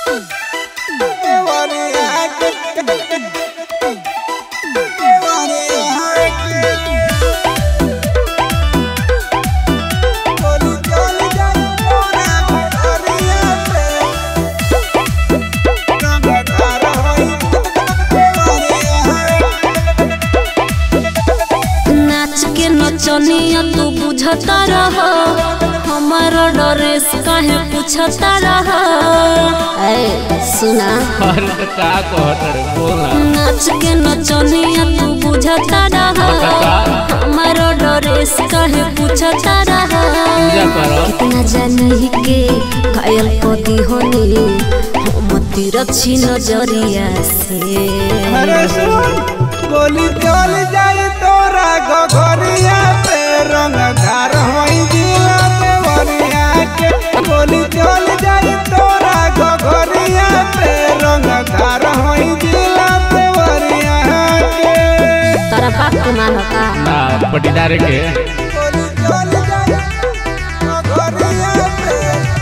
नाच के नचनिया तू बुझता रह हमारो ड्रेस काहे पूछता रह ए सुना अरे तो का कहत रे बोला नाच के नचनिया तू बुझता रह हमारो ड्रेस काहे पूछता रह पूजा करो कितना जानही के घायल पदी होने हम तिरछी नजरिया से अरे सुन गोली चल जाए तोरा घघरिया पे रंगदार होई जिला देवरिया के गोली चल जाए तोरा घघरिया पे रंगदार होई जिला देवरिया के तोरा बाप के मानता ना पटीदार के गोली चल जाए घघरिया पे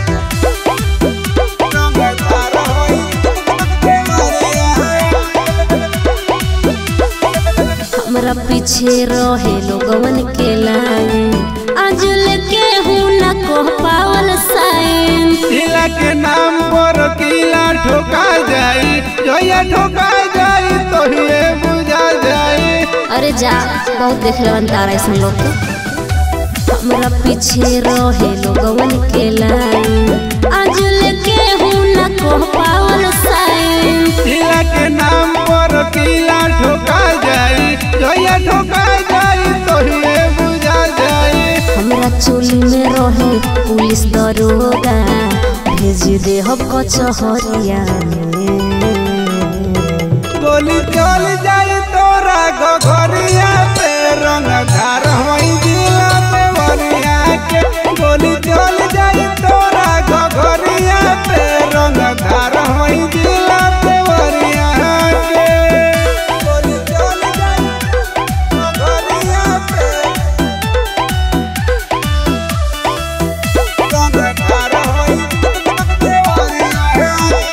रंगदार होई देवरिया हमरा पीछे रहे लोगवन के लाइन आज लेके हूँ न कह पावल साइन किला के नाम पर किला ठोका जाई जोया ठोका जाई तो ये बुझा जाई अरे जा बहुत देख ले तारा ऐसा लोग के हमरा पीछे रहे लोगवन के लाइन आज लेके हूँ न कह पावल साइन किला के नाम पर किला ठोका जाई जोया ठोका जाई तो ये बुझा जाई हमरा चोली में रहे पुलिस दरोगा भेज दे हम कचहरिया में गोली चल जाई तोरा घघरिया पे रंगदार होई जिला देवरिया के गोली चल जाई तोरा घघरिया पे रंगदार होई जिला देवरिया के गोली चल जाई घघरिया पे रंगदार होई देवरिया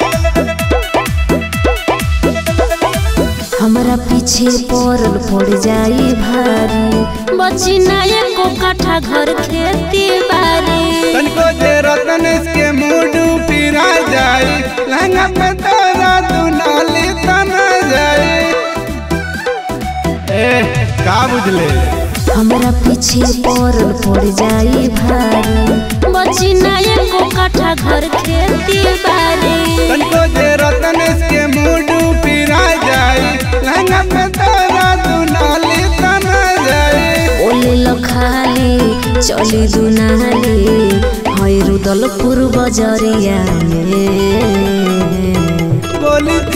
हमरा पीछे पड़ल पड़ जाई भारी बची ना एको काठा घर खेती बारी तनको जे रतन के मूड पिरा जाई लहंगा पे तोरा दुनाली तना जाई ए का बुझले हमरा पीछे पड़ल पड़ जाई भारी बची ना एको काठा घर खेती बारी तनको जे रतन के मूड पिरा जाई लहंगा पे तोरा दुनाली तना जाई ओले लखाली चली दुनाली है रुदलपुर बजरिया में गोली